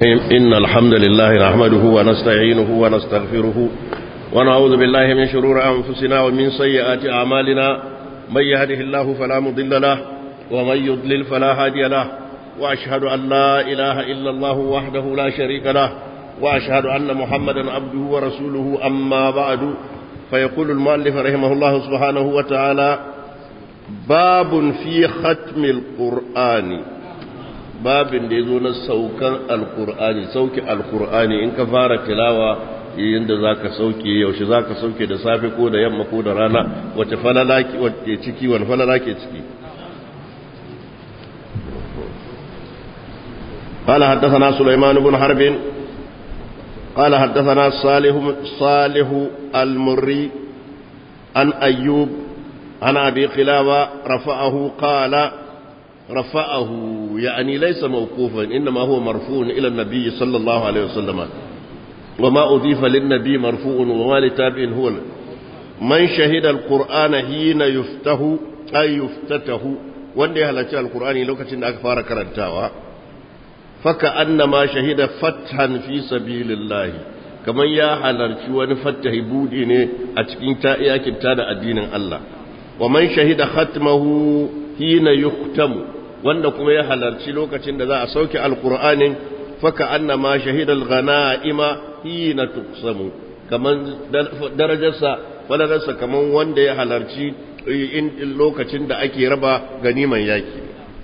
إن الحمد لله نحمده ونستعينه ونستغفره ونعوذ بالله من شرور أنفسنا ومن سيئات أعمالنا من يهده الله فلا مضل له ومن يضلل فلا هادي له وأشهد أن لا إله إلا الله وحده لا شريك له وأشهد أن محمدا عبده ورسوله أما بعد فيقول المؤلف رحمه الله سبحانه وتعالى باب في ختم القرآن babin da ya zo na saukan alkur'ani sauke alkur'ani in ka fara tilawa yadda za ka sauke yaushe za ka sauke da safe ko da yamma ko da rana wace falala ke ciki wani falala ke ciki قال حدثنا سليمان بن حرب قال حدثنا صالح صالح المري عن أيوب عن أبي قلابة رفعه قال رفعه يعني ليس موقوفا إنما هو مرفوع إلى النبي صلى الله عليه وسلم وما أضيف للنبي مرفوع وما لتابع هو من شهد القرآن حين يفته أي يفتته wanda ya halarci alkur'ani lokacin da aka fara karantawa faka annama shahida fathan fi sabilillahi kamar ya halarci wani fattahi budi ne a cikin ta iyakin da addinin Allah wa man shahida khatmahu hina yuktamu wanda kuma ya halarci lokacin da za a sauke alkur'anin faka annama shahidal ghanaima hina tuqsamu kaman darajarsa falalarsa kaman wanda ya halarci in lokacin da ake raba ganiman yaki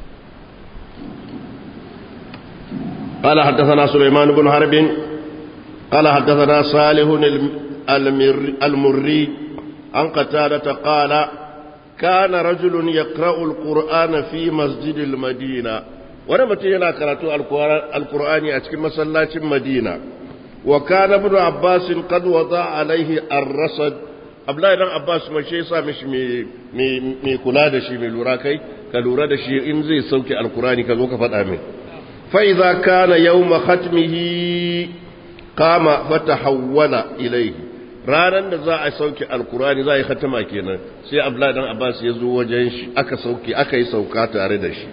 قال حدثنا سليمان بن حرب قال حدثنا صالح المري عن قتادة قال كان رجل يقرأ القرآن في مسجد المدينة ونمت هنا قرأت القرآن أتكلم مسلاة المدينة وكان ابن عباس قد وضع عليه الرصد abdullahi dan abbas mai shi yasa mishi mai kula da shi mai lura kai ka lura da shi in zai sauke alkurani ka zo ka faɗa min fa idza kana yawma khatmihi qama fatahawwala ilayhi ranan da za a sauke alkurani za a yi khatama kenan sai abdullahi dan abbas ya zo wajen shi aka sauke aka yi sauka tare da shi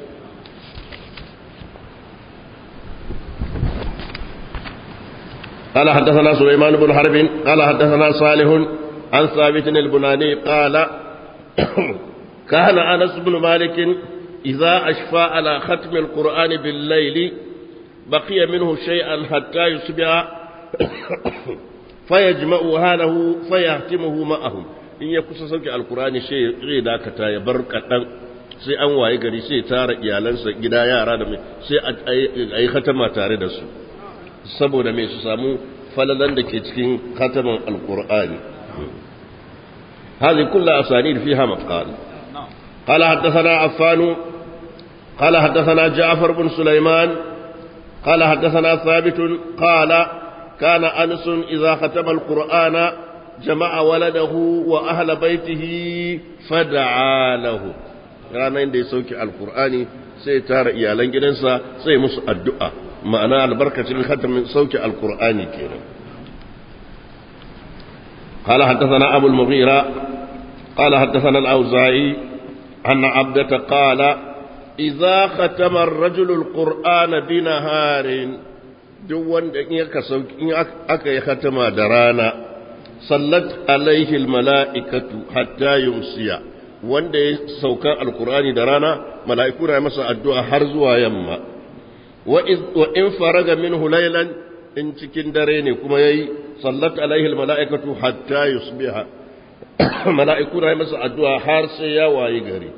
قال حدثنا سليمان بن حرب قال حدثنا صالح عن ثابت البناني قال كان أنس بن مالك إذا أشفى على ختم القرآن بالليل بقي منه شيئا حتى يصبح فيجمع هاله فيهتمه معهم in ya kusa sauke alkurani sai zai dakata ya bar kaɗan sai an waye gari sai tara iyalansa gida yara da mai sai a yi khatama tare da su saboda mai su samu falalan da ke cikin khataman alkur'ani هذه كلها أسانيد فيها مقال قال حدثنا عفان قال حدثنا جعفر بن سليمان قال حدثنا ثابت قال كان أنس إذا ختم القرآن جمع ولده وأهل بيته فدعا له ranar da ya sauke alkur'ani sai tara iyalan gidansa sai musu addu'a ma'ana albarkacin khatamin sauke alkur'ani kenan قال حدثنا أبو المغيرة قال حدثنا الأوزاعي أن عبدة قال إذا ختم الرجل القرآن بنهار دون إن أكا ختم درانا صلت عليه الملائكة حتى يمسي wanda ya sauka alkur'ani da rana mala'iku na masa addu'a har zuwa yamma wa in faraga minhu laylan in cikin dare ne kuma yayi sallat alaihi almalaikatu hatta yusbiha malaiku na masa addu'a har sai ya wayi gari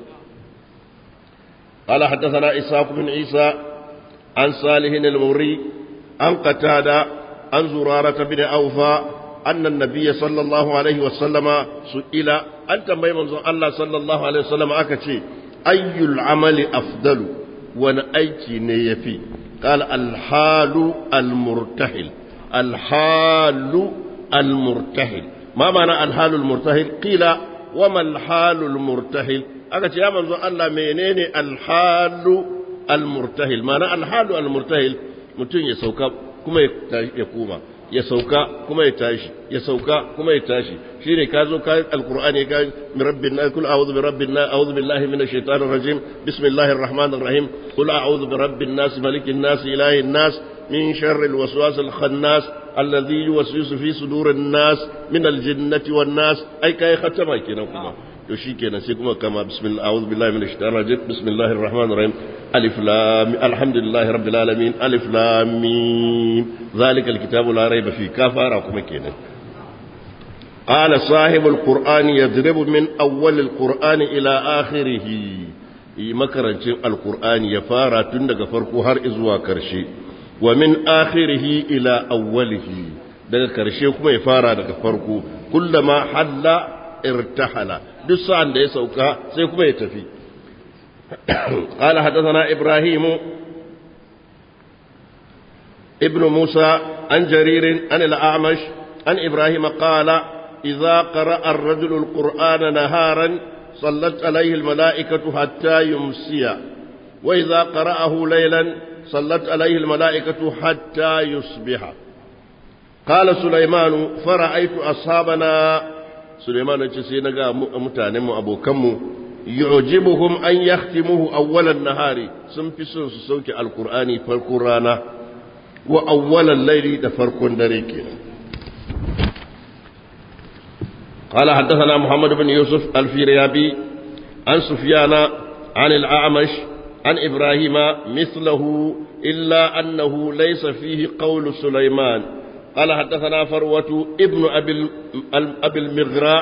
قال حدثنا إسحاق بن عيسى عن صالح الموري عن قتادة عن زرارة بن أوفى أن النبي صلى الله عليه وسلم سئل أنت ما يمنظر الله صلى الله عليه وسلم أكتشي أي العمل أفضل ونأيتي نيفي قال الحال المرتحل الحال المرتحل ما معنى الحال المرتحل قيل وما الحال المرتحل aka ce ya manzo Allah menene alhalu almurtahil mana alhalu almurtahil mutum ya sauka kuma ya koma ya sauka kuma ya tashi ya sauka kuma ya tashi shine ka zo ka alqur'ani ka min rabbin nas kul a'udhu bi rabbin nas a'udhu billahi minash shaitanir rajim bismillahir rahmanir rahim kul a'udhu bi rabbin nas malikin nas ilahin nas من شر الوسواس الخناس الذي يوسوس في صدور الناس من الجنة والناس أي كاي ختمة كنا كما يشي كنا سيكما كما بسم الله أعوذ بالله من الشيطان الرجيم بسم الله الرحمن الرحيم ألف لام الحمد لله رب العالمين ألف لام ميم ذلك الكتاب لا ريب فيه كفارة كما كنا قال صاحب القرآن يضرب من أول القرآن إلى آخره makarancin alkur'ani ya fara tun daga farko har zuwa karshe wa min akhirihi ila awwalihi daga karshe kuma ya fara daga farko kullama halla irtahala duk sa'an da ya sauka sai kuma ya tafi قال حدثنا إبراهيم ابن موسى عن جرير عن الأعمش عن إبراهيم قال إذا قرأ الرجل القرآن نهارا صلت عليه الملائكة حتى يمسي وإذا قرأه ليلا صلت عليه الملائكة حتى يصبح قال سليمان فرأيت أصحابنا سليمان يتسينغا متانم أبو كم يعجبهم أن يختموه أول النهار سنفسون سوك القرآن فالقرآن وأول الليل دفرق دريكين قال حدثنا محمد بن يوسف الفيريابي عن سفيان عن الأعمش عن إبراهيم مثله إلا أنه ليس فيه قول سليمان قال حدثنا فروة ابن أبي, أبي المغراء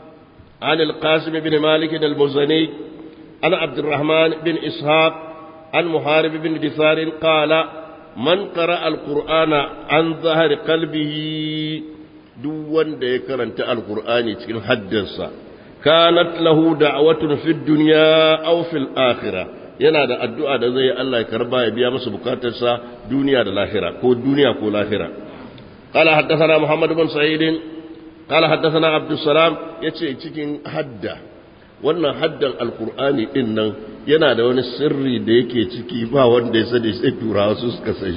عن القاسم بن مالك المزني عن عبد الرحمن بن إسحاق عن محارب بن دثار قال من قرأ القرآن عن ظهر قلبه duk wanda ya karanta alkur'ani cikin haddansa kanat lahu da'watun fid dunya aw fil akhirah yana da addu'a da zai Allah ya karba ya biya masa bukatarsa duniya da lahira ko duniya ko lahira qala haddathana muhammad ibn sa'id qala haddathana abdus salam yace cikin hadda wannan haddan alkur'ani din nan yana da wani sirri da yake ciki ba wanda ya sani sai turawa su suka san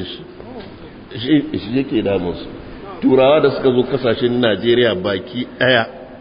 shi shi yake damunsu turawa da suka zo kasashen najeriya baki daya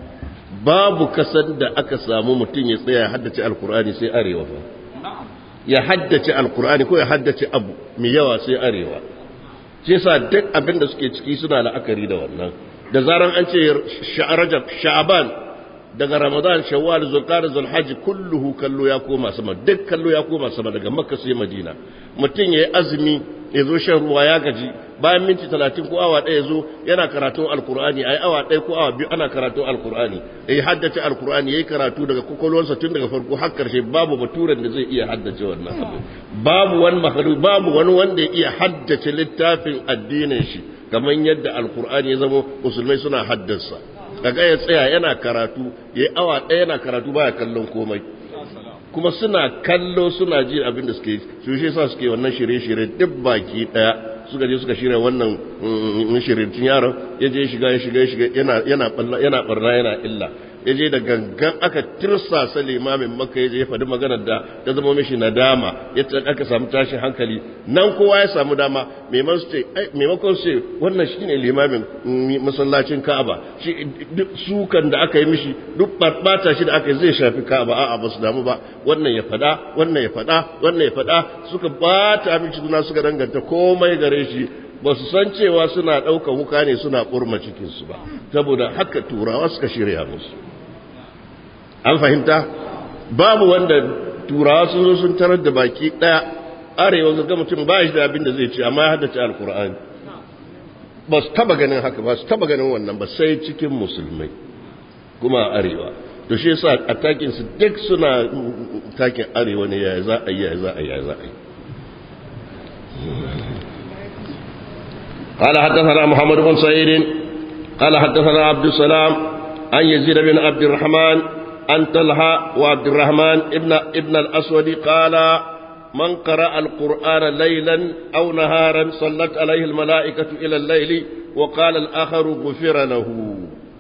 babu kasan da aka samu mutum ya tsaya haddace alkur'ani sai arewa fa ya haddace alkur'ani ko ya haddace abu mai yawa sai arewa shi yasa duk abin da suke ciki suna la'akari da wannan da zaran an ce rajab sha'aban daga ramadan shawwal zulqa'da zulhajj kulluhu kallo ya koma sama duk kallo ya koma sama daga makka sai madina mutum yayi azumi ya zo shan ruwa ya gaji bayan minti talatin ko awa ɗaya zo yana karatun alkur'ani a yi awa ɗaya ko awa biyu ana karatun alkur'ani ya yi haddace alkur'ani ya yi karatu daga kwakwalwarsa tun daga farko har karshe babu baturen da zai iya haddace wannan abu babu wani mahalu babu wani wanda ya iya haddace littafin addinin shi kamar yadda alkur'ani ya zama musulmai suna haddasa kaga ya tsaya yana karatu ya yi awa ɗaya yana karatu baya kallon komai kuma suna kallo suna ji abin da suke su shi sa suke wannan shirye-shirye duk baki daya suka je suka shirya wannan shirye yaron ya je shiga ya shiga ya shiga yana barna yana illa ya je da gangan aka tirsasa limamin maka ya je ya faɗi maganar da ta zama mishi nadama ya aka samu tashin hankali nan kowa ya samu dama maimakon ce wannan shi ne limamin masallacin ka'aba shi duk sukan da aka yi mishi duk bata shi da aka yi zai shafi ka'aba a'a ba su damu ba wannan ya faɗa wannan ya faɗa wannan ya faɗa suka bata mishi suna suka danganta komai gare shi ba su san cewa suna ɗaukar wuka ne suna ƙurma cikinsu ba saboda haka turawa suka shirya musu an fahimta babu wanda turawa sun zo sun tarar da baki ɗaya arewa ga mutum ba shi da abin da zai ce amma ya haddace alkur'ani ba su taba ganin haka ba su taba ganin wannan ba sai cikin musulmai kuma arewa to shi yasa a takin su duk suna takin arewa ne yaya za a yi yaya za a yi yaya za a yi قال حدثنا محمد بن سعيد قال حدثنا عبد السلام عن يزيد بن عبد الرحمن عن طلحة وعبد الرحمن ابن ابن الأسود قال من قرأ القرآن ليلا أو نهارا صلت عليه الملائكة إلى الليل وقال الآخر غفر له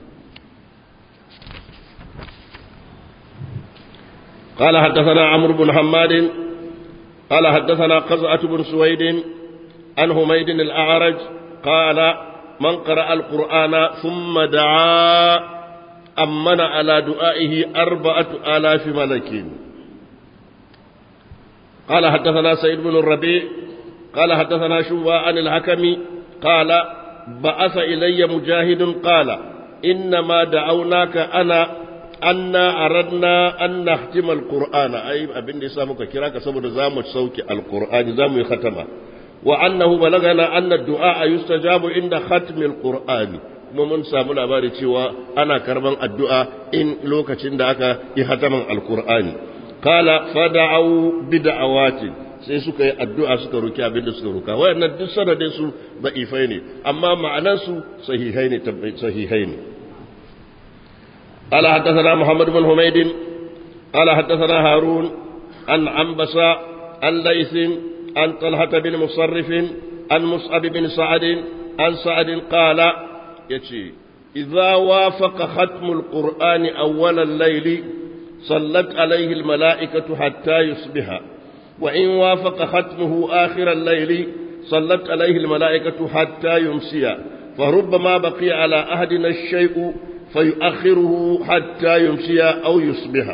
قال حدثنا عمرو بن حماد قال حدثنا قزعة بن سويد عن حميد الأعرج قال من قرأ القرآن ثم دعا أمن على دعائه أربعة آلاف ملك قال حدثنا سيد بن الربيع قال حدثنا شوبة عن الحكم قال بعث إلي مجاهد قال إنما دعوناك أنا أنا أردنا أن نختم القرآن أي أبن لسامك كراك سبب زام سوك القرآن زام ختمه وأنه بلغنا أن الدعاء يستجاب عند ختم القرآن kuma mun samu labari cewa ana karban addu'a in lokacin da aka yi hataman alkur'ani kala fada'au bid'awatin sai suka yi addu'a suka roki abin da suka roka wayannan duk sanadin su da'ifai ne amma ma'anan su sahihai ne sahihai ne قال حدثنا محمد بن حميد قال حدثنا هارون عن عنبسة عن ليث عن طلحة بن مصرف عن مصعب بن سعد عن سعد قال يتي إذا وافق ختم القرآن أول الليل صلت عليه الملائكة حتى يصبح وإن وافق ختمه آخر الليل صلت عليه الملائكة حتى يمسي فربما بقي على أهدنا الشيء فيؤخره حتى يمسي أو يصبح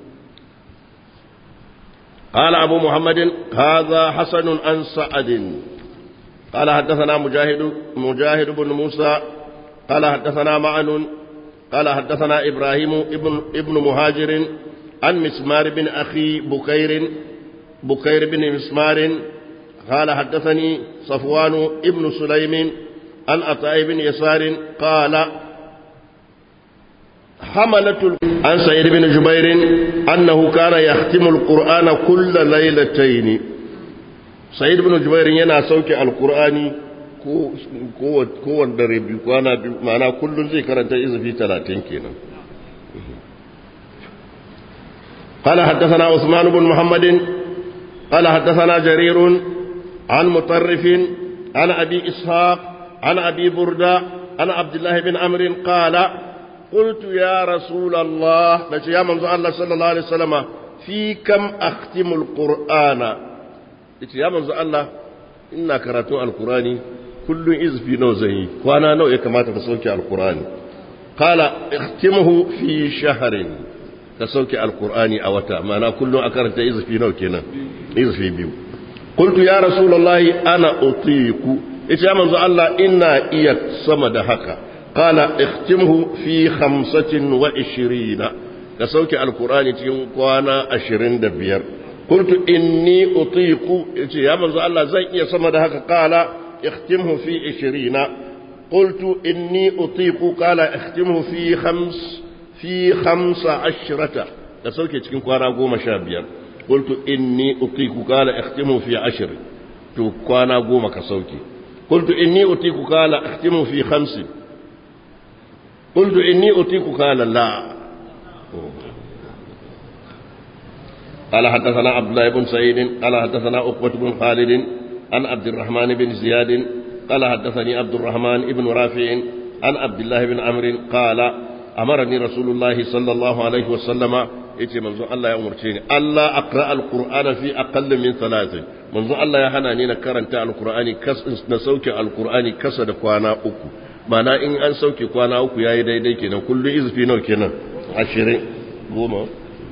قال أبو محمد هذا حسن عن سعد قال حدثنا مجاهد مجاهد بن موسى قال حدثنا معن قال حدثنا إبراهيم ابن, ابن مهاجر عن مسمار بن أخي بكير بكير بن مسمار قال حدثني صفوان ابن سليم عن عطاء بن يسار قال حملة عن سعيد بن جبير أنه كان يختم القرآن كل ليلتين سعيد بن جبير ينا سوك القرآن kowane dare biyu kwana biyu ma'ana kullum zai karanta izafi talatin kenan قال حدثنا عثمان بن محمد قال حدثنا جرير عن مطرف عن أبي إسحاق عن أبي بردة عن عبد الله بن عمرو قال قلت يا رسول الله يا منزو الله صلى الله عليه وسلم في كم أختم القرآن يا منزو الله إنا كراتو القرآن كل إزفي نوزهي وانا نوع كما تسوك القرآن قال اختمه في شهر تسوك القرآن أوتا ما أنا كل أكرت إزفي نوع كنا إزفي بيو قلت يا رسول الله أنا أطيق إيش يا منزو الله إنا إيك صمد حقا قال اختمه في خمسة وعشرين كسوك القرآن تنقوانا عشرين دبير قلت إني أطيق يا منزو الله زي يا صمد حقا قال اختمه في عشرين قلت إني أطيق قال اختمه في خمس في خمس عشرة كسوك تنقوانا قوم شابير قلت إني أطيق قال اختمه في عشر تنقوانا قوم كسوكي قلت إني أطيق قال اختمه في خمس قلت إني أطيق قال لا قال حدثنا عبد الله بن سعيد قال حدثنا عقبة بن خالد عن عبد الرحمن بن زياد قال حدثني عبد الرحمن بن رافع عن عبد الله بن عمرو قال أمرني رسول الله صلى الله عليه وسلم yace manzo Allah ya umarce ni Allah aqra alqur'ana fi aqall min thalathin manzo Allah ya hana ni na karanta alqur'ani kas na sauke alqur'ani kasa da kwana uku mana in an sauke kwana uku yayi daidai kenan kullu izfi nawa kenan 20 goma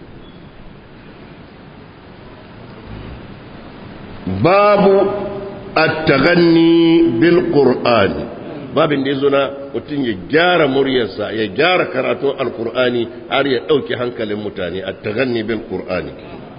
babu at-taghanni bil qur'ani babin da yazo na mutum ya gyara muryarsa ya gyara karatun alqur'ani har ya dauke hankalin mutane at-taghanni bil qur'ani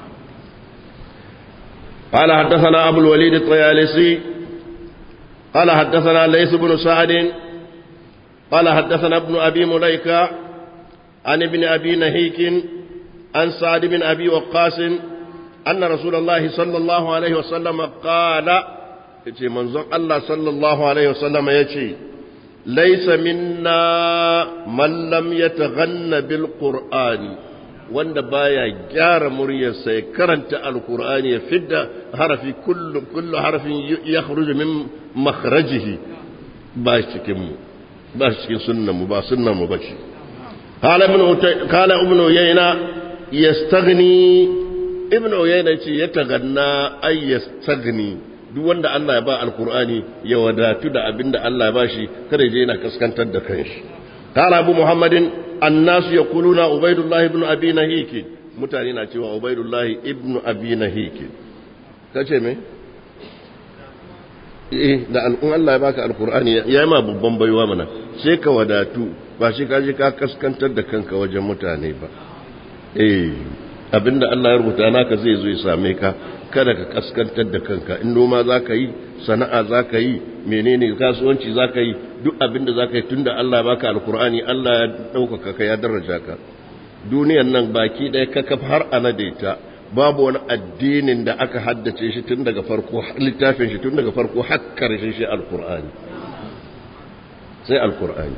قال حدثنا أبو الوليد الطيالسي قال حدثنا ليث بن سعد قال حدثنا ابن أبي مليكة عن ابن أبي نهيك عن سعد بن أبي وقاص أن رسول الله صلى الله عليه وسلم قال يتي منظر الله صلى الله عليه وسلم يتي ليس منا من لم يتغن بالقرآن wanda baya gyara muryarsa ya karanta alkur'ani ya fidda harafi kullu kullu harafin ya khruju min makhrajihi ba cikin mu ba cikin sunnan mu ba sunnan mu bace qala ibn qala ibn uyayna yastaghni ibn uyayna ce ya taganna ay yastaghni duk wanda Allah ya ba alkur'ani ya wadatu da abinda Allah ya bashi kada je yana kaskantar da kanshi qala abu muhammadin annasu yaquluna ubaidullah ibn abi nahiki mutane na cewa ubaidullah ibn abi nahiki kace me eh da al'un Allah ya baka alkur'ani ya yi ma babban baiwa mana sai ka wadatu ba shi ka je ka kaskantar da kanka wajen mutane ba eh abinda Allah ya rubuta naka zai zo ya same ka kada ka kaskantar da kanka in noma za ka yi sana'a za ka yi menene kasuwanci za ka yi duk abinda za ka yi tunda Allah baka alkur'ani Allah ya ɗaukaka ka ya daraja ka duniyan nan baki ɗaya kakaf har ana daita babu wani addinin da aka haddace shi tun daga farko littafin shi tun daga farko har karshen shi alkur'ani sai alkur'ani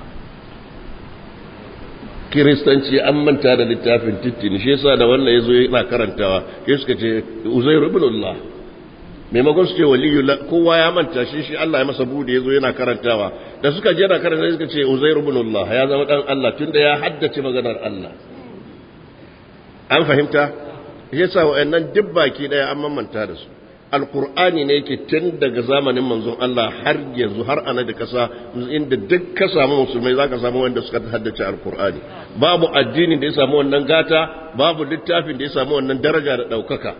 kiristanci an manta da littafin tittini shi yasa da wannan yazo yana karantawa sai suka ce uzairu ibn Allah maimakon su ce waliyu kowa ya manta shi shi Allah ya masa bude yazo yana karantawa da suka je yana karanta suka ce uzairu ibn Allah ya zama dan Allah tunda ya haddace maganar Allah an fahimta yasa wa'annan duk baki daya an mamanta da su alqur'ani ne yake tun daga zamanin manzon Allah har yanzu har ana da kasa inda duk ka samu musulmai zaka samu wanda suka haddace alqur'ani babu addini da ya samu wannan gata babu littafin da ya samu wannan daraja da daukaka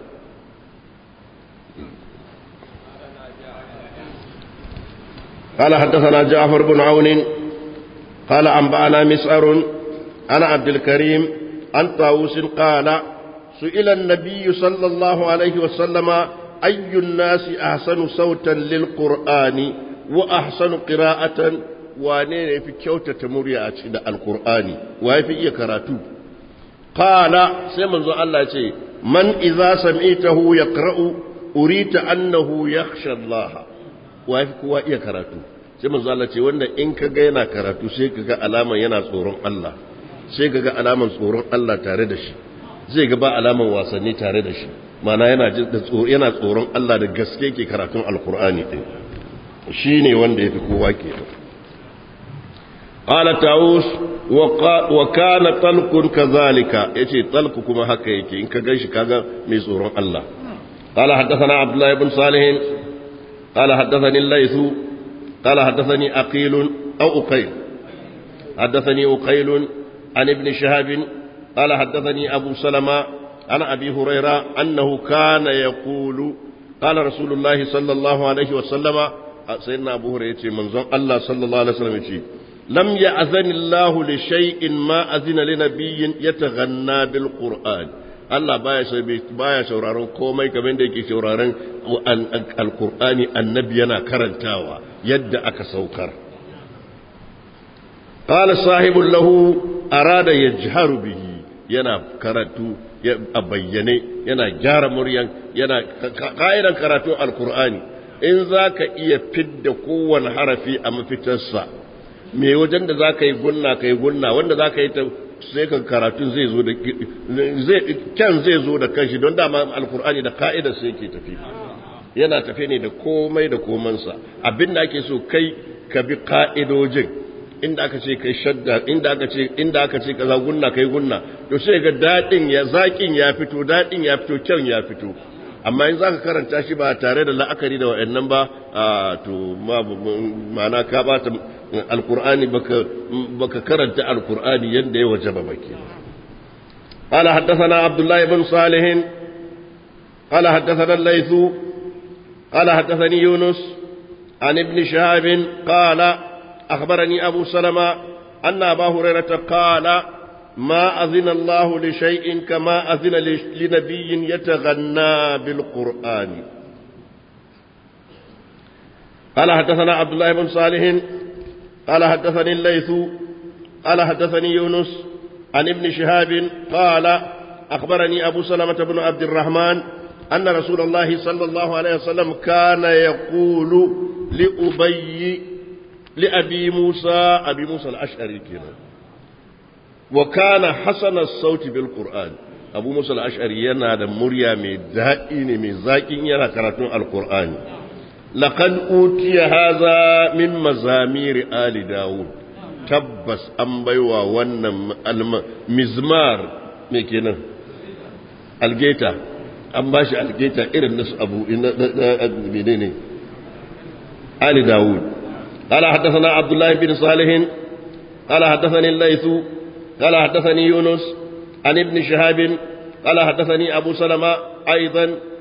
قال حدثنا جعفر بن عون قال أنبأنا مسعر أنا عبد الكريم عن طاووس قال سئل النبي صلى الله عليه وسلم أي الناس أحسن صوتا للقرآن وأحسن قراءة wane fi kyautata murya a cikin alkur'ani wa fi iya karatu qala sai manzo Allah ce man idza sami'tahu yaqra'u urita annahu yakhsha Allah wa fi kowa iya karatu sai manzo Allah ce wanda in kaga yana karatu sai kaga alaman yana tsoron Allah sai kaga alaman tsoron Allah tare da shi zai ga ba alaman wasanni tare da shi mana yana yana tsoron Allah da gaske ke karatun alkur'ani din shine wanda yafi kowa ke qala taus wa kana talqun kadhalika yace talqu kuma haka yake in ka ganshi kaga mai tsoron Allah qala haddathana abdullah ibn salih qala haddathani al-layth qala haddathani aqil aw uqayl haddathani uqayl an ibn shahab قال حدثني أبو سلمة عن أبي هريرة أنه كان يقول قال رسول الله صلى الله عليه وسلم سيدنا أبو هريرة منظر الله صلى الله عليه وسلم لم يأذن الله لشيء ما أذن لنبي يتغنى بالقرآن Allah baya baya sauraron komai kamar da yake sauraron alkur'ani annabi yana karantawa yadda aka saukar qala sahibul lahu arada yajharu bihi yana karatu a bayyane yana gyara muryan yana ka'idan karatun alkur'ani in za ka iya fidda kowane harafi a mafitarsa me wajen da za ka yi gunna ka yi gunna wanda za ka yi ta sai ka karatun zai zo da kyan zai zo da kanshi don dama alkur'ani da ka'idar sai ke tafi yana tafi ne da komai da komansa abin da ake so kai ka bi ka'idojin inda aka ce kai shadda inda aka ce inda aka ce kaza gunna kai gunna to sai ga dadin ya zakin ya fito dadin ya fito kyan ya fito amma in zaka karanta shi ba tare da la'akari da wayannan ba to ma ma'ana ka bata alqur'ani baka baka karanta alqur'ani yanda ya wajaba baki قال حدثنا عبد الله بن صالح قال حدثنا الليث قال حدثني يونس عن ابن شهاب قال أخبرني أبو سلمة أن أبا هريرة قال ما أذن الله لشيء كما أذن لنبي يتغنى بالقرآن قال حدثنا عبد الله بن صالح قال حدثني الليث قال حدثني يونس عن ابن شهاب قال أخبرني أبو سلمة بن عبد الرحمن أن رسول الله صلى الله عليه وسلم كان يقول لأبي لأبي موسى أبي موسى الأشعري كنا وكان حسن الصوت بالقرآن أبو موسى الأشعري ينادى مريا من دائن من زاكين ينا كراتون القرآن لقد أوتي هذا من مزامير آل داود تبس أنبيوا ون مزمار مكينا الجيتا an ba shi algeta irin nasu abu menene ali dawud قال حدثنا عبد الله بن صالح قال حدثني الليث قال حدثني يونس عن ابن شهاب قال حدثني أبو سلمة أيضا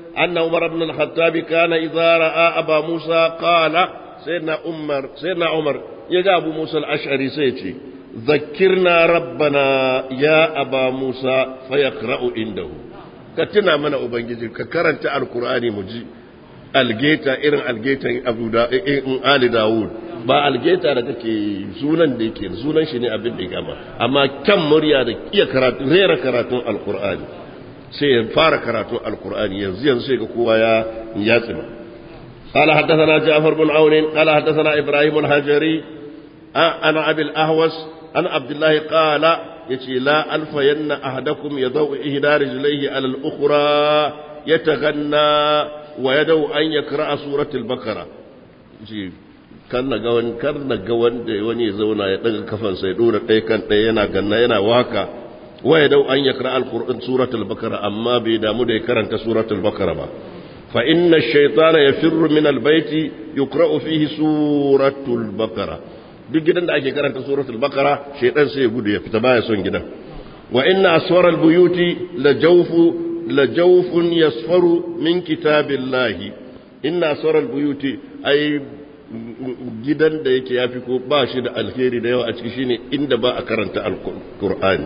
أن عمر بن الخطاب كان إذا رأى أبا موسى قال سيدنا عمر سيدنا عمر يجا أبو موسى الأشعري سيتي ذكرنا ربنا يا أبا موسى فيقرأ عنده كتنا من أبنجي ككرنت القرآن مجي algeta irin algetan abu da in ali dawud ba algeta da kake sunan da yake sunan shi ne abin da ya gama amma kan murya da iya karatu rera karatun alqur'ani sai ya fara karatun alqur'ani yanzu yanzu sai ga kowa ya ya tsima قال حدثنا جعفر بن عون قال حدثنا ابراهيم الهجري انا ابي الاهوس عن عبد الله قال يتي لا الفين احدكم يضوء احدى رجليه على الاخرى يتغنى ويدعو أن يقرأ سورة البقرة kan na ga wani kar na ga wanda wani ya zauna ya daga kafan sai dora ɗaya kan ɗaya yana ganna yana waka waya dau an yakra alquran suratul bakara amma bai damu da ya karanta suratul bakara ba fa inna ash-shaytana yafirru min al-bayti yuqra'u fihi suratul bakara duk gidan da ake karanta suratul bakara shaytan sai ya gudu ya fita baya son gidan wa inna aswara al-buyuti la jawfu لجوف يصفر من كتاب الله إن أسر البيوت أي gidan da yake ya fi ko ba shi da alheri da yawa a ciki shine inda ba a karanta alkur'ani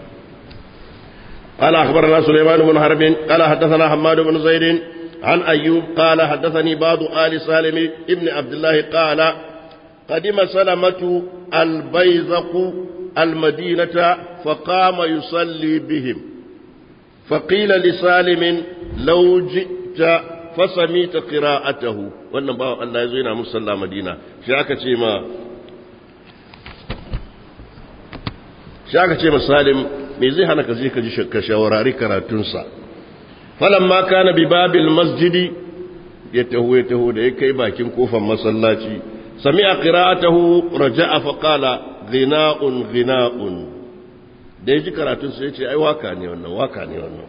قال أخبرنا سليمان بن حرب قال حدثنا حماد بن زيد عن أيوب قال حدثني بعض آل سالم ابن عبد الله قال قدم سلمة البيزق المدينة فقام يصلي بهم فقيل لسالم لو جئت فسميت قراءته wannan bawan Allah ya zo yana musalla Madina shi aka ce ma shi aka ce ma Salim me zai hana ka je ka ji ka shawarari karatunsa falamma kana bi babil masjidi ya taho ya taho da ya kai bakin kofar masallaci sami'a qira'atahu raja'a fa qala ghina'un ghina'un da ya ji karatun sai ce ai waka ne wannan waka ne wannan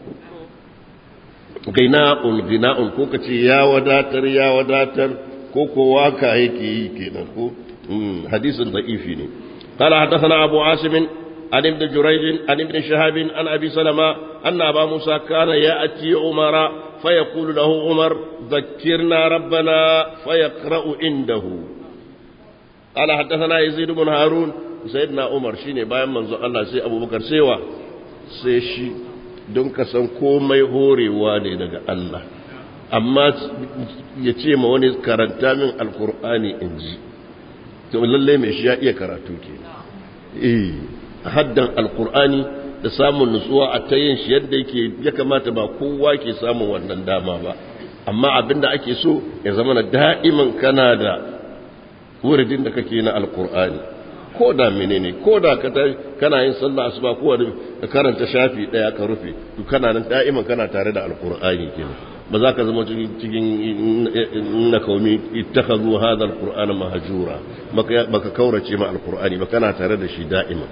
gina'un gina'un ko ka ce ya wadatar ya wadatar ko ko waka yake yi kenan ko hadisin da'ifi ne قال حدثنا أبو عاصم عن ابن جريج عن ابن شهاب عن أبي سلمة أن أبا موسى كان يأتي عمر فيقول له عمر ذكرنا ربنا فيقرأ عنده قال حدثنا يزيد بن هارون sayyidina umar shine bayan manzon Allah sai abubakar saiwa sai shi don ka san komai horewa ne daga Allah amma ya ce ma wani karanta min alkur'ani in ji to lalle mai shi ya iya karatu ke eh haddan alkur'ani da samun nutsuwa a ta yin shi yadda yake ya kamata ba kowa ke samun wannan dama ba amma abinda ake so ya zama na da'iman kana da wuridin da kake na alkur'ani ko da menene ko da kana yin sallah asuba ko wani ka karanta shafi daya ka rufe to kana nan da'iman kana tare da alqur'ani kenan ba za ka zama cikin na kaumi ittakhadhu hadha alqur'ana mahjura baka kaurace ma alqur'ani ba kana tare da shi da'iman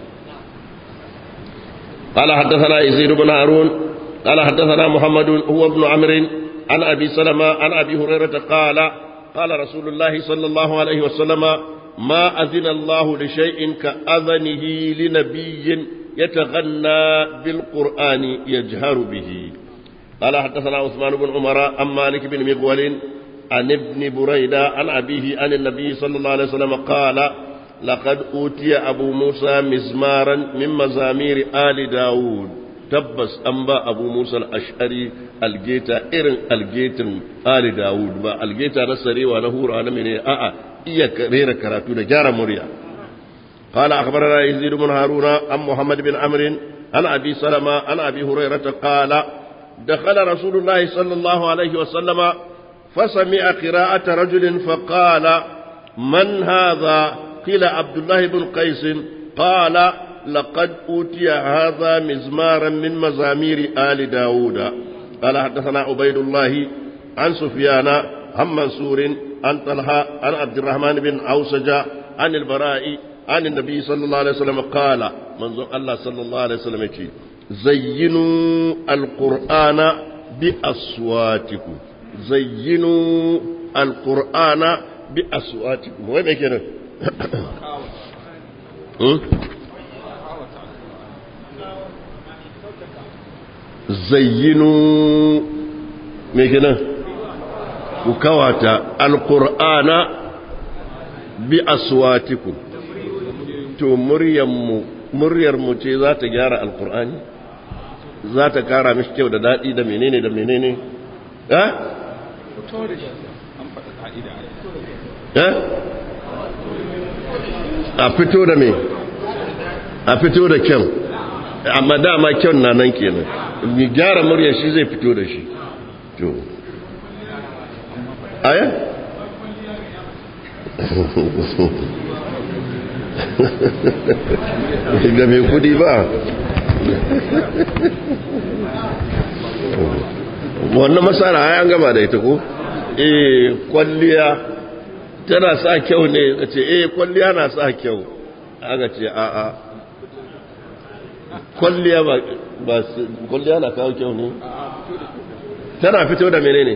قال حدثنا يزيد بن هارون قال حدثنا محمد هو ابن عمرو عن ابي سلمة عن ابي هريره قال قال رسول الله صلى الله عليه وسلم ما أذن الله لشيء كأذنه لنبي يتغنى بالقرآن يجهر به قال حدثنا عثمان بن عمر عن مالك بن مغول عن ابن بريدة عن أبيه عن النبي صلى الله عليه وسلم قال لقد أوتي أبو موسى مزمارا من مزامير آل داود tabbas an ba abu musa al'ashari algeta irin algetin ali dawud ba algeta na sarewa na hura na mene a'a iya rera karatu da gyara murya قال أخبرنا يزيد بن هارون عن محمد بن عمرو عن أبي سلمة عن أبي هريرة قال دخل رسول الله صلى الله عليه وسلم فسمع قراءة رجل فقال من هذا قيل عبد الله بن قيس قال لقد أوتي هذا مزمارا من مزامير آل داود قال حدثنا عبيد الله عن سفيان عن منصور عن طلحة عن عبد الرحمن بن عوسجة عن البراء عن النبي صلى الله عليه وسلم قال منظور الله صلى الله عليه وسلم زينوا القرآن بأصواتكم زينوا القرآن بأصواتكم وين كده زينوا me kenan ku kawata alqur'ana bi aswatikum to muryarmu muryarmu ce za ta gyara alqur'ani za ta kara mishi kyau da dadi da menene da menene eh eh a fito da me a fito da kyan amma dama kyan na nan kenan mi gyara murya shi zai fito da shi to aya ga mai kudi ba wannan masara an gama da ita ko eh kwalliya tana sa kyau ne ka ce eh kwalliya na sa kyau aka ce a'a kwalliya ba ba kwalliya na kawo kyau ne tana fito da menene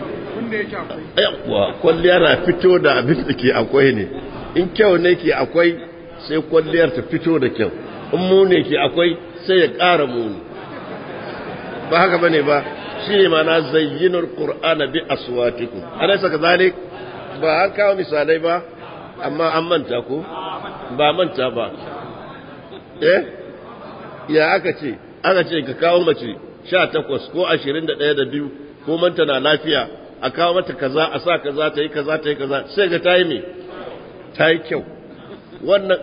yawa kwalliya na fito da abin da ke akwai ne in kyau ne ke akwai sai kwalliyar ta fito da kyau in mu ne ke akwai sai ya ƙara muni ba haka bane ba shi ne ma na zayyinar ƙur'ana bi aswatikum ana saka zalik ba an kawo misalai ba amma an manta ko ba manta ba eh ya aka ce aka ce ka kawo mace sha takwas ko ashirin da ɗaya da biyu ko manta na lafiya a kawo mata kaza a sa kaza ta yi kaza ta yi kaza sai ga ta yi me ta yi kyau wannan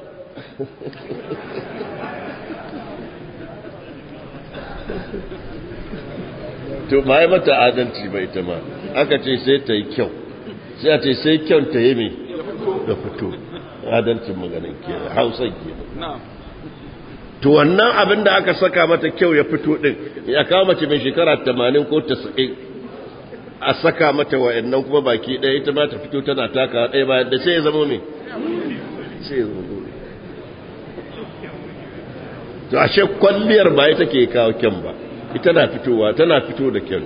to ba yi mata adalci ba ita ma aka ce sai ta yi kyau sai a ce sai kyau ta yi me da fito adalcin maganin ke hausa ke to wannan abin da aka saka mata kyau ya fito din ya kawo mace mai shekara 80 ko 90 a saka mata wa'annan kuma baki ɗaya ita ma ta fito tana taka ɗaya bayan da sai ya zama me sai ya zama to ashe kwalliyar ba ita ke kawo kyan ba ita na fitowa tana fito da kyan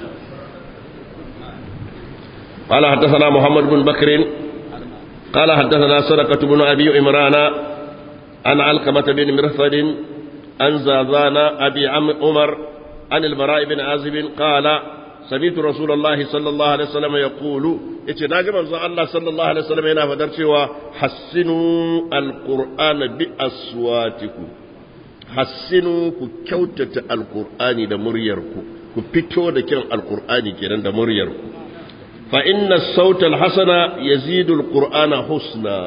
قال حدثنا محمد بن بكر قال حدثنا سرقة بن أبي عمران عن علقمة بن مرثد عن زازان أبي عم عمر عن البراء بن عازب قال سمعت رسول الله صلى الله عليه وسلم يقول اتناجم الله صلى الله عليه وسلم هنا فدرت حسنوا القرآن بأصواتكم حسنوا كوتة القرآن دا مريركم كفتو دا كان القرآن كان دا مريركم فإن الصوت الحسن يزيد القرآن حسنا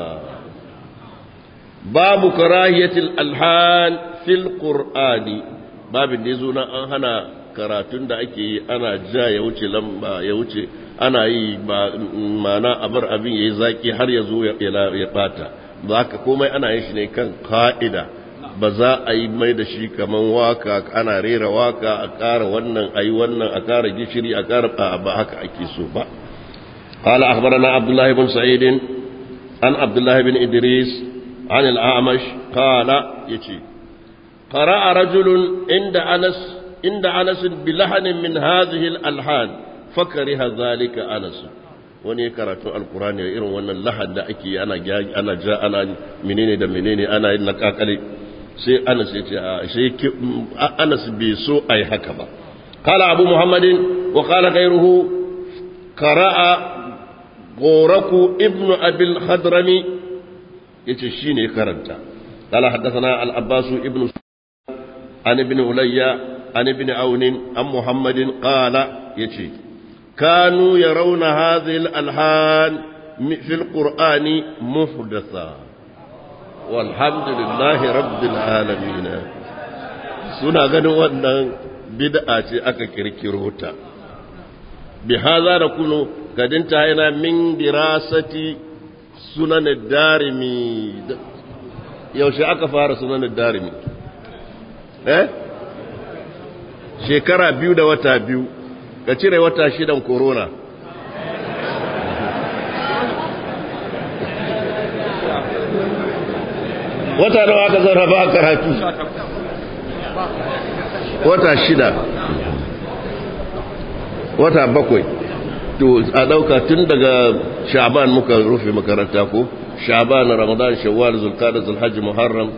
باب كراهية الألحان في القرآن باب النزونا أنهنا karatun da ake yi ana ja ya wuce lamba ya wuce ana yi ba mana abar abin ya yi zaki har ya zo ya bata ba ka komai ana yin shi ne kan ka'ida ba za a yi mai da shi kaman waka ana rera waka a ƙara wannan a yi wannan a ƙara gishiri a ƙara ba haka ake so ba قال أخبرنا عبد الله بن سعيد عن عبد الله بن إدريس عن الأعمش قال يتي قرأ رجل عند أنس عند أنس بلحن من هذه الألحان فكره ذلك أنس wani ya karatu alkurani da irin wannan lahad da ake ana ana ja ana menene da menene ana yin nakakale sai Anas ya ce a sai Anas bai so ai haka ba qala abu muhammadin wa qala ghayruhu qara'a goraku ibnu abil hadrami yace shine karanta qala haddathana al abbas ibnu an ibn ulayya an ibn aun an muhammadin qala yace kanu yarawna hadhihi al alhan fi al qur'ani muhdatha walhamdulillahi rabbil alamin suna ganin wannan bid'a ce aka kirkiro ta bi hadha nakunu قد انتهينا من دراسة سنن الدارمي yaushe aka fara sunan darimi eh shekara biyu da wata biyu ka cire wata shidan corona wata nawa aka zauna ba karatu wata shida wata bakwai to a ɗauka tun daga sha'ban muka rufe makaranta ko sha'ban ramadan shawwal zulqa'da zulhajj muharram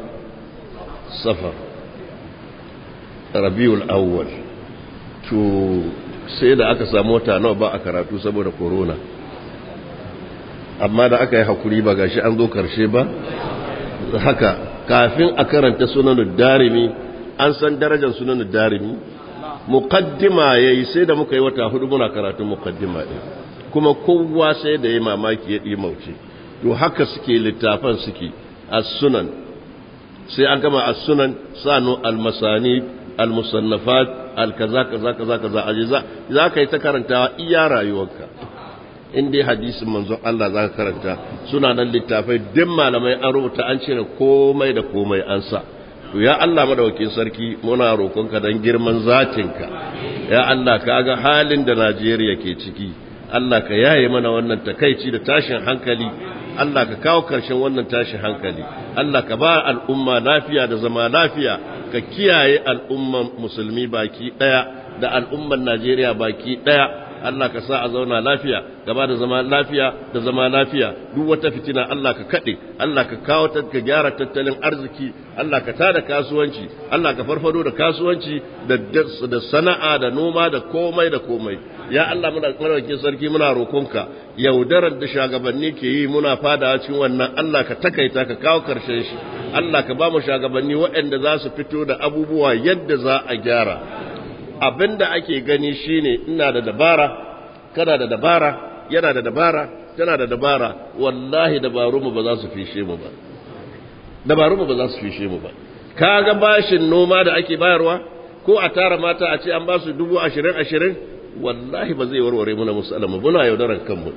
safar rabiul awwal to sai da aka samu wata nawa ba a karatu saboda corona amma da aka yi hakuri ba gashi an zo karshe ba haka kafin a karanta sunanin darimi an san darajar sunanin darimi muqaddima yayi sai da muka yi wata hudu muna karatun muqaddima din kuma kowa sai da yayi mamaki ya ɗi mauce to haka suke littafan suke as-sunan sai an gama as-sunan sanu al-masani al-musannafat al-kaza kaza kaza kaza ajiza za ka yi ta karantawa iya rayuwarka in dai hadisin manzon Allah za ka karanta suna nan littafai duk malamai an rubuta an cire komai da komai an sa to ya Allah madawakin sarki muna roƙonka dan girman zatinka ya Allah ka ga halin da Najeriya ke ciki Allah ka yaye mana wannan takaici da tashin hankali Allah ka kawo karshen wannan tashin hankali Allah ka ba al'umma lafiya da zama lafiya ka kiyaye al'umman musulmi baki daya da al'umman Najeriya baki daya Allah ka sa a zauna lafiya gaba da zama lafiya da zama lafiya duk wata fitina Allah ka kade Allah ka kawo ta ka gyara tattalin arziki Allah ka tada kasuwanci Allah ka farfado da kasuwanci da da sana'a da noma da komai da komai ya Allah muna kwarwake sarki muna rokonka yaudarar da shagabanni ke yi muna fada cikin wannan Allah ka takaita ka kawo karshen shi Allah ka ba mu shagabanni waɗanda za su fito da abubuwa yadda za a gyara abin da ake gani shine ina da dabara kana da dabara yana da dabara tana da dabara wallahi dabarunmu ba za su fishe mu ba dabarunmu ba za su fishe mu ba kaga bashin noma da ake bayarwa ko a tara mata a ce an ba su dubu ashirin ashirin wallahi ba zai warware muna musalama muna yaudarar kanmu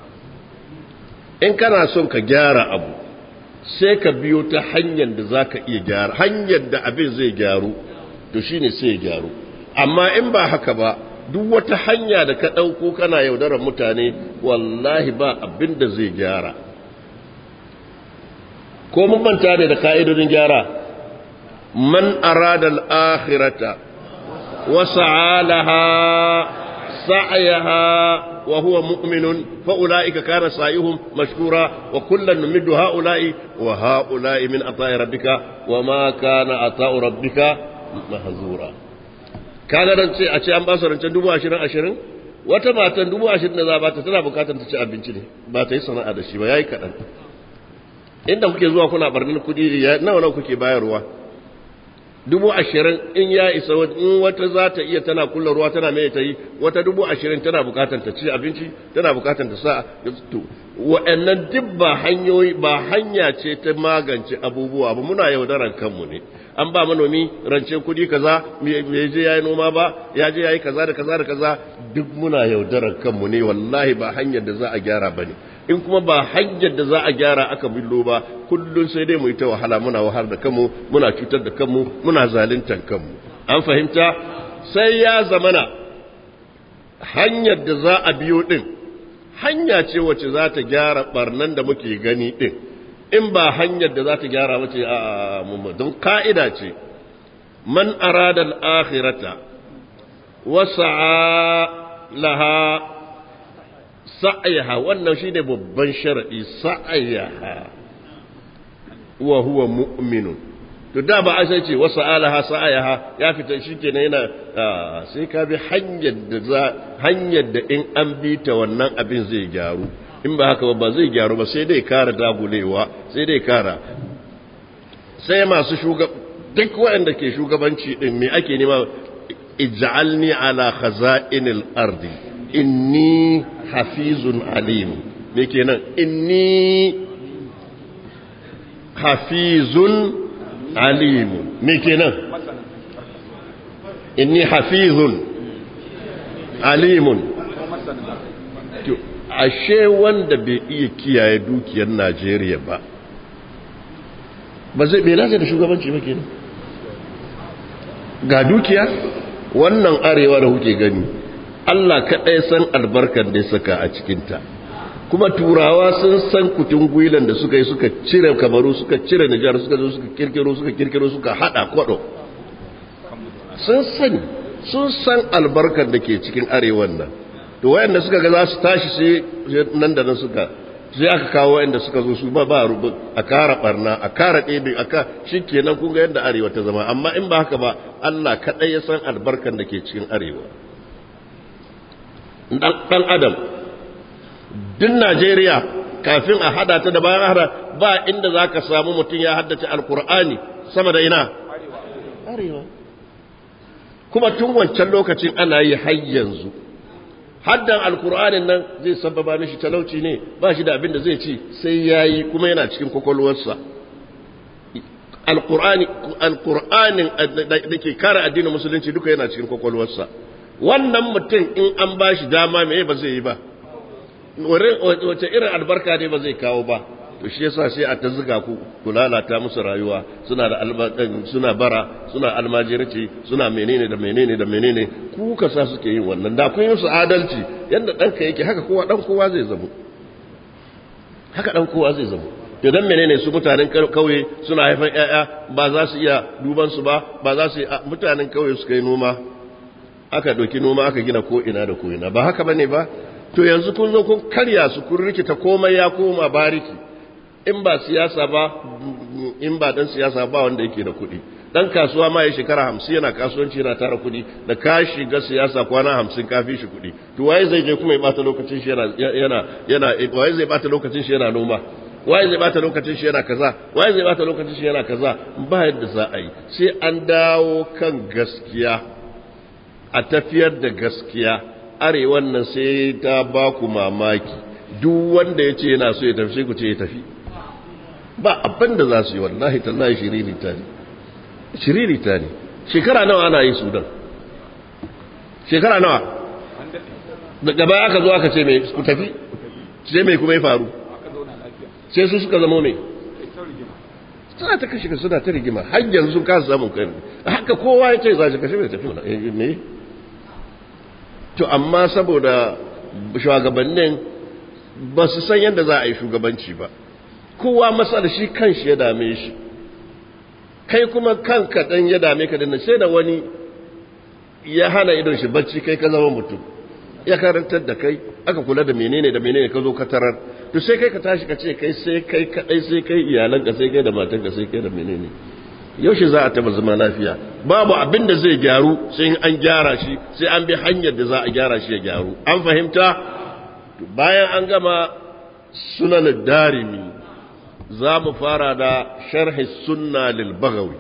in kana son ka gyara abu sai ka biyo ta hanyar da za ka iya gyara hanyar da abin zai gyaru to shine sai ya gyaru amma in ba haka ba duk wata hanya da ka ɗauko kana yaudarar mutane wallahi ba abin da zai gyara ko mun manta ne da ka'idodin gyara man arada al-akhirata wa sa'alaha sa'yaha wa huwa mu'minun fa ulaika kana sa'ihum mashkura wa kullan numiddu ha'ula'i wa ha'ula'i min ata'i rabbika wa ma kana ata'u rabbika mahzura kaga ran ce a ce an ba su rancen dubu ashirin ashirin wata matan dubu ashirin da za ba ta tana bukatar ta ci abinci ne ba ta yi sana'a da shi ba ya yi kaɗan inda kuke zuwa kuna barnin kuɗi nawa nawa kuke bayarwa dubu ashirin in ya isa in wata za ta iya tana kulla ruwa tana mai ta yi wata dubu ashirin tana bukatar ta ci abinci tana bukatar ta sa to wa'annan duk ba hanyoyi ba hanya ce ta magance abubuwa ba muna yaudaran kanmu ne an ba manomi rancen kudi kaza bai je yayi noma ba ya je yayi kaza da kaza da kaza duk muna yaudarar kanmu ne wallahi ba hanyar da za a gyara bane in kuma ba hanyar da za a gyara aka billo ba kullun sai dai mu yi ta wahala muna wahar da kanmu muna cutar da kanmu muna zaluntar kanmu an fahimta sai ya zamana hanyar da za a biyo din hanya ce wacce za ta gyara barnan da muke gani din in ba hanyar da za ta gyara wace a don ka'ida ce man arada al'akhirata wasa'a laha sa'ayaha wannan shine babban sharadi sa'ayaha wa huwa mu'minun to da ba a sai ce wasa'a laha sa'ayaha ya fita shikenan yana sai ka bi hanyar da za hanyar da in an bi ta wannan abin zai gyaru in ba haka ba zai gyaru ba sai dai kara dagulewa sai dai kara sai masu shugab duk waɗanda ke shugabanci din me ake nema ij'alni ala khaza'inil ardi inni hafizun alim me kenan inni hafizun alim me kenan inni hafizun alimun ashe wanda bai iya kiyaye dukiyar Najeriya ba ba zai bai lafiya da shugabanci ba kenan ga dukiya wannan arewa da kuke gani Allah kaɗai san albarkar da ya saka a cikinta kuma turawa sun san kutun gwilan da suka yi suka cire kamaru suka cire nijar suka zo suka kirkiro suka kirkiro suka hada kwado sun sani sun san albarkar da ke cikin arewan nan to wayanda suka ga za su tashi sai nan da nan suka sai aka kawo wayanda suka zo su ba ba rubu a kara barna a kara ɗebe a ka shikenan kun ga yadda arewa ta zama amma in ba haka ba Allah kaɗai ya san albarkan da ke cikin arewa ɗan adam duk najeriya kafin a hada ta da bayan hada ba inda za ka samu mutum ya haddace alkur'ani sama da ina arewa kuma tun wancan lokacin ana yi har yanzu haddan alkur'anin nan zai sababa mishi talauci ne ba shi da abin da zai ci sai ya yi kuma yana cikin kwakwalwarsa alkur'anin da ke kare addinin musulunci duka yana cikin kwakwalwarsa wannan mutum in an ba shi dama me ba zai yi ba wace irin albarka ne ba zai kawo ba to shi yasa sai a ta zuga ku ku lalata musu rayuwa suna da suna bara suna almajirci suna menene da menene da menene ku ka sa suke yin wannan da kun yi su adalci yanda ɗanka yake haka kowa ɗan kowa zai zamo haka ɗan kowa zai zamo to dan menene su mutanen kauye suna haifan ƴaƴa ba za su iya duban su ba ba za su mutanen kauye suka yi noma aka ɗauki noma aka gina ko ina da ko ina ba haka bane ba to yanzu kun zo kun karya su kun rikita komai ya koma bariki in ba siyasa ba in ba dan siyasa ba wanda yake da kuɗi dan kasuwa ma ya shekara hamsin yana kasuwanci yana tara kuɗi da ka shiga siyasa kwana hamsin ka fi shi kuɗi to waye zai je kuma ya bata lokacin shi yana yana yana waye zai bata lokacin shi yana noma waye zai bata lokacin shi yana kaza waye zai bata lokacin shi yana kaza ba yadda za a yi sai an dawo kan gaskiya a tafiyar da gaskiya arewan nan sai ta ba ku mamaki duk wanda ya ce yana so ya tafi sai ku ce ya tafi ba abin da za su yi wallahi tallahi shiririta ne shiririta ne shekara nawa ana yi sudan shekara nawa daga baya aka zo aka ce mai ku tafi sai mai kuma ya faru sai su suka zama mai suna ta kashe suna ta rigima har yanzu sun kasa samun kai haka kowa ya ce za shi kashe mai tafi me to amma saboda shugabannin ba su san yadda za a yi shugabanci ba kowa matsala shi kan shi ya dame shi kai kuma kanka dan ya dame ka dinnan sai da wani ya hana idon shi bacci kai ka zama mutum ya karantar da kai aka kula da menene da menene ka zo ka tarar to sai kai ka tashi ka ce kai sai kai kadai sai kai iyalanka sai kai da matanka sai kai da menene yaushe za a taba zama lafiya babu abin da zai gyaru sai an gyara shi sai an bi hanyar da za a gyara shi ya gyaru an fahimta bayan an gama sunan darimi za mu fara da sharhi sunna lil bagawi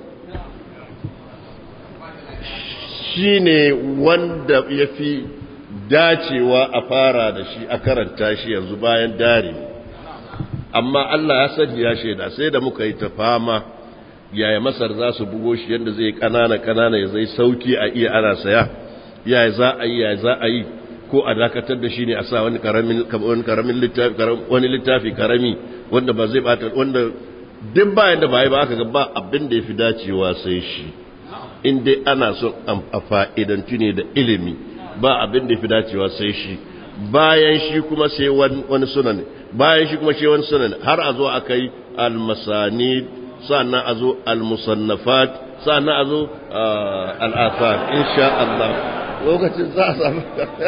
shi ne wanda ya fi dacewa a fara da shi a karanta shi yanzu bayan darimi amma Allah ya sani ya shaida sai da muka yi ta fama yaya masar za su bugo shi yadda zai kanana kanana ya zai sauki a iya ana saya yaya za a yi yaya za a yi ko a dakatar da shi ne a sa wani karamin wani karamin littafi wani littafi karami wanda ba zai bata wanda duk bayan da bai ba aka ga ba abin da yafi dacewa sai shi in dai ana son a fa'idantu ne da ilimi ba abin da yafi dacewa sai shi bayan shi kuma sai wani sunan bayan shi kuma sai wani sunan har a zo akai al-masanid sannan a zo al-musannafat sannan a zo al-athar insha Allah lokacin za a samu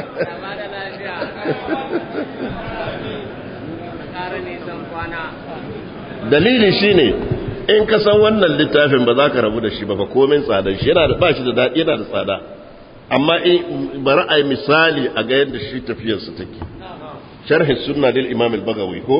dalili shine in ka san wannan littafin ba za ka rabu da shi ba fa komin tsadar shi yana da ba shi da daɗi yana da tsada amma in bari a yi misali a ga yadda shi tafiyarsa take sharhi sunna lil imam al-bagawi ko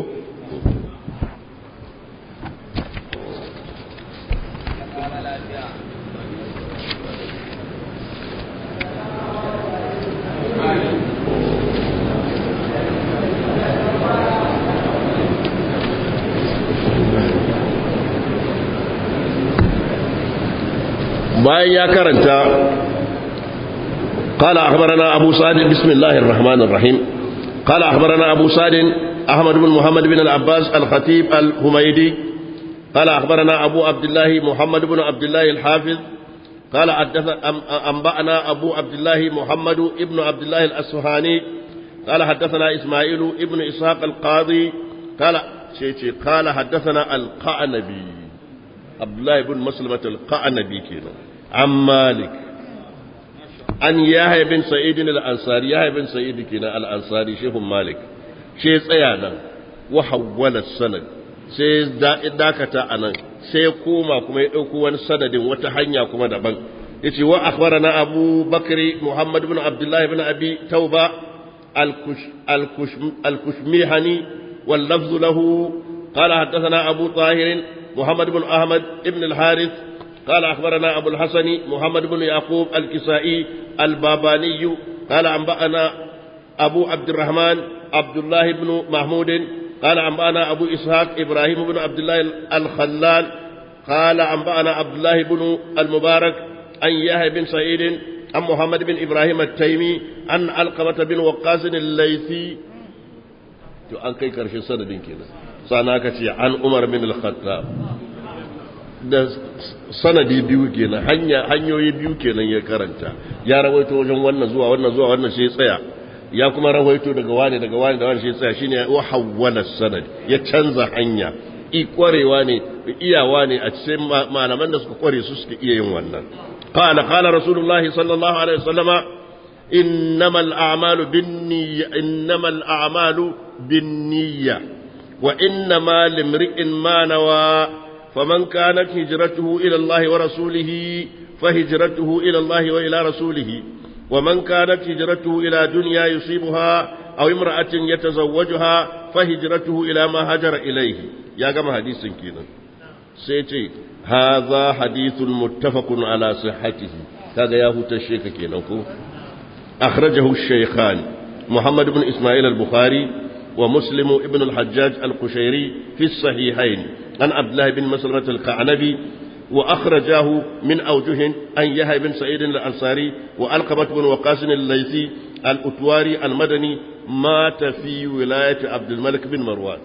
bayan ya karanta قال أخبرنا أبو سعد بسم الله الرحمن الرحيم قال أخبرنا أبو سعد أحمد بن محمد بن العباس الخطيب الهميدي قال أخبرنا أبو عبد الله محمد بن عبد الله الحافظ قال أنبأنا أبو عبد الله محمد بن عبد الله الأسفهاني قال حدثنا إسماعيل ابن إسحاق القاضي قال شيء قال حدثنا القعنبي عبد الله بن مسلمة القعنبي كنا عن مالك عن يحيى بن سعيد الأنصاري يحيى بن سعيد كنا الأنصاري شيخ مالك شيء سيانا وحول السند sai dakata a nan sai koma kuma ya ɗauko wani sanadin wata hanya kuma daban ya ce wa akhbarana abu bakri muhammad bin abdullah bin abi tauba الكش الكش الكشميحني واللفظ له قال حدثنا أبو طاهر محمد بن أحمد بن الحارث قال أخبرنا أبو الحسن محمد بن يعقوب الكسائي الباباني قال أنبأنا أبو عبد الرحمن عبد الله بن محمود قال أنبأنا أبو إسحاق إبراهيم بن عبد الله الخلال قال أنبأنا عبد الله بن المبارك عن يحيى بن سعيد عن محمد بن إبراهيم التيمي عن علقمة بن وقاص الليثي to an kai karshen sanadin kenan sana ka ce an umar bin al-khattab da sanadi biyu kenan hanya hanyoyi biyu kenan ya karanta ya rawaito wajen wannan zuwa wannan zuwa wannan sai tsaya ya kuma rawaito daga wani daga wani da wani sai tsaya shine wa hawwala sanad ya canza hanya i kwarewa ne iyawa ne a cikin malaman da suka kware su suka iya yin wannan qala qala rasulullahi sallallahu alaihi wasallama إنما الأعمال بالنية إنما الأعمال بالنية وإنما لامرئ ما نوى فمن كانت هجرته إلى الله ورسوله فهجرته إلى الله وإلى رسوله ومن كانت هجرته إلى دنيا يصيبها أو امرأة يتزوجها فهجرته إلى ما هجر إليه يا جماعة حديث كينا سيتي هذا حديث متفق على صحته هذا ياهو تشيك كينا أخرجه الشيخان محمد بن إسماعيل البخاري ومسلم ابن الحجاج القشيري في الصحيحين عن عبد الله بن مسلمة القعنبي وأخرجاه من أوجه أن يحيى بن سعيد الأنصاري وألقمة بن وقاص الليثي الأتواري المدني مات في ولاية عبد الملك بن مروان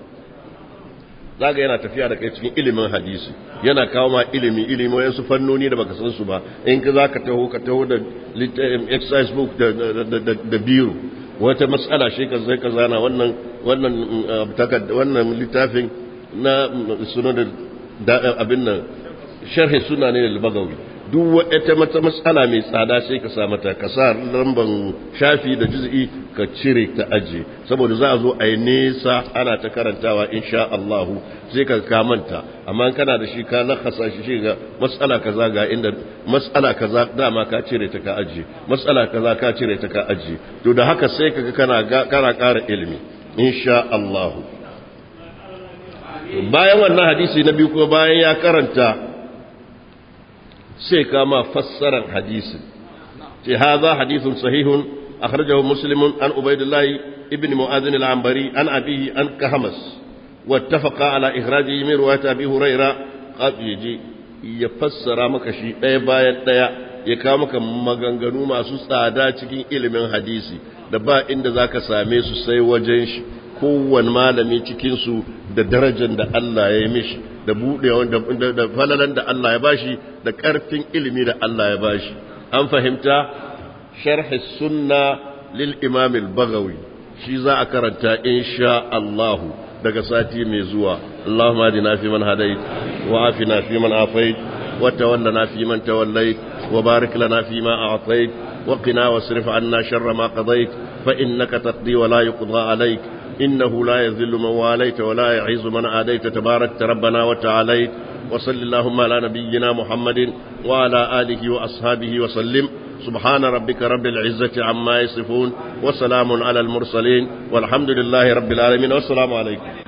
zaga yana tafiya da kai cikin ilimin hadisi yana kawo ma ilimi ilimi wayansu fannoni da baka san su ba in ka zaka taho ka taho da exercise book da da biro wata matsala shi ka zai ka zana wannan wannan wannan littafin na sunan da abin nan sharhi suna ne da bagawi duk wata mata matsala mai tsada sai ka sa mata ka sa lamban shafi da juz'i ka cire ta aje saboda za a zo a yi nesa ana ta karantawa insha Allah sai ka kamanta amma kana da shi ka lakasa shi shi ga matsala kaza ga inda matsala kaza dama ka cire ta ka aje matsala kaza ka cire ta ka aje to da haka sai kaga kana kana ƙara ilimi insha Allah bayan wannan hadisi na biyu ko bayan ya karanta sai kama fassarar hadisin ce haza hadithun sahihun akhrajahu muslimun an ubaidillah ibn mu'adhin al-anbari an abihi an kahamas wattafaqa ala ikhrajihi min riwayat abi huraira qad yaji ya fassara maka shi ɗaya bayan ɗaya ya kawo maka maganganu masu tsada cikin ilimin hadisi da ba inda zaka same su sai wajen shi kowane malami cikinsu da darajar da Allah ya yi mishi da buɗewa da falalan da Allah ya bashi da ƙarfin ilimi da Allah ya bashi an fahimta sharhi sunna lil imam al-bagawi shi za a karanta insha Allahu daga sati mai zuwa Allahumma adina fi man hadait wa afina fi man afait wa tawallana fi man tawallait wa barik lana fi ma a'tait wa qina wasrif anna sharra ma qadait fa innaka taqdi wa la yuqda alayk إنه لا يذل من واليت ولا يعز من عاديت تبارك ربنا وتعاليت وصل اللهم على نبينا محمد وعلى آله وأصحابه وسلم سبحان ربك رب العزة عما يصفون وسلام على المرسلين والحمد لله رب العالمين والسلام عليكم